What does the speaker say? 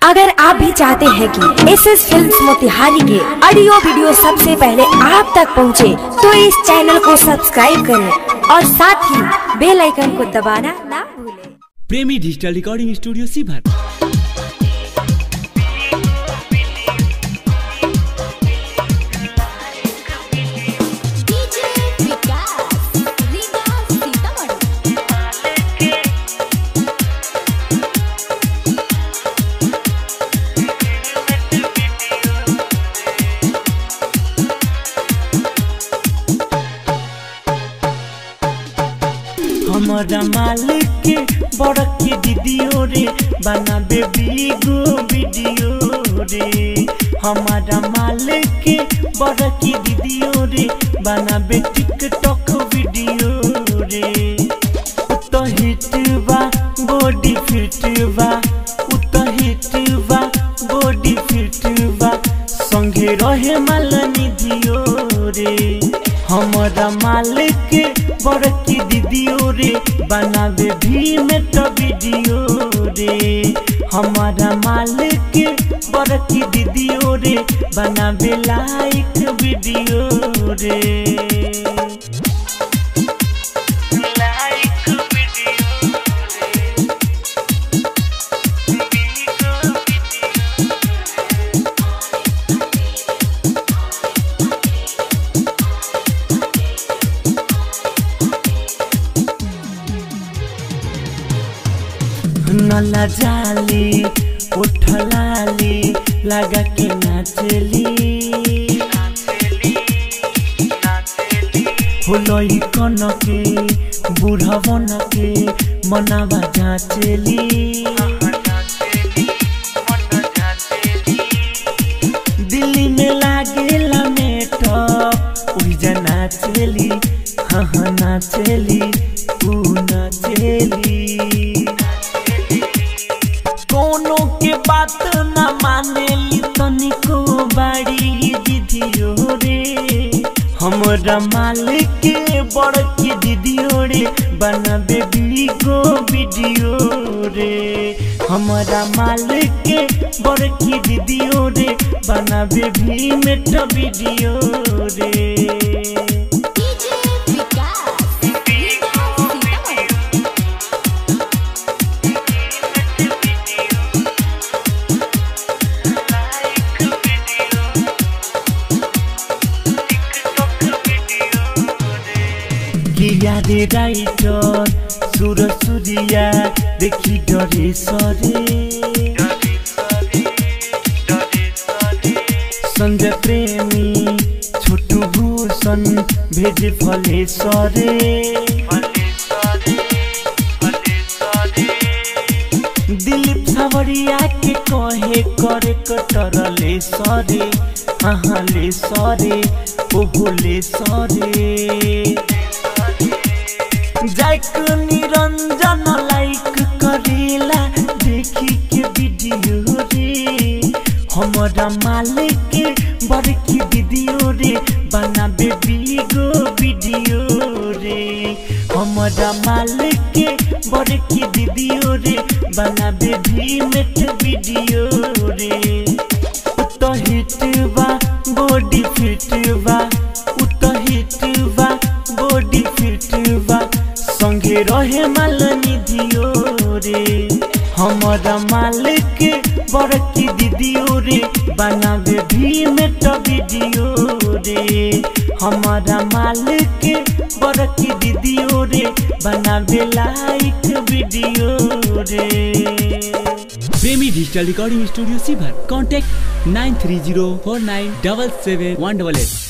अगर आप भी चाहते हैं कि एस एस फिल्म मोतिहारी के ऑडियो वीडियो सबसे पहले आप तक पहुंचे, तो इस चैनल को सब्सक्राइब करें और साथ ही बेल आइकन को दबाना ना भूलें। प्रेमी डिजिटल रिकॉर्डिंग स्टूडियो सीभर डीजे विकास रीगा सीतामढ़ी हमारा मालिक के बड़की दीदियो रे बना बेबी गो वीडियो रे हमारा मालिक के बड़की दीदियो रे बना बे टिकटॉक वीडियो रे उत हिट बा बॉडी फिट बा उत हिट बा बॉडी फिट बा संगे रहे माल निधियो रे हमारा मालिक के बड़की दीदियो रे बनावे भी में तो वीडियो रे हमारा मालिक के बड़की दीदियो रे बनावे लाइक वीडियो रे लाइक वीडियो रे नला जाली उठलाली लगा के नाचली होलई कनके बुढ़वन के मनावा जाचली दिल्ली में लागेला मेटअप उइजा नाचली हाँ हाँ नाचली ऊ नाचली कोनो के बात न मानेली तनिको बाड़ी दीदियो रे हमरा मालिक के बड़की दीदियो रे बना बेबी गो वीडियो रे हमरा मालिक के बड़की दीदियो रे बना बेबी मेट वीडियो रे डीजे विकास रीगा सीतामढ़ी किया रे राइटर सुर सुरिया देखी डरे सरे संजय प्रेमी छोटू भूषण भेज फले सरे दिलीप सावरिया के कहे करे कटरले सरे हाँ ले सरे ओहो ले सरे जाइक निरंजन लाइक करेला देखी के वीडियो रे हमारा मालिक के बड़की वीडियो रे बना बेबी गो वीडियो रे हमारा मालिक के बड़की वीडियो रे बना बेबी मेट वीडियो रे उत हिट बा बॉडी फिट बा उत हिट बा बॉडी फिट बा संगे रहे माल निधियो रे हमारा मालिक के बड़की दीदियो रे बनावे भी में तो वीडियो रे हमारा मालिक के बड़की दीदियो रे बनावे लाइक वीडियो रे प्रेमी डिजिटल रिकॉर्डिंग स्टूडियो सीभर contact nine three zero four nine double seven one double at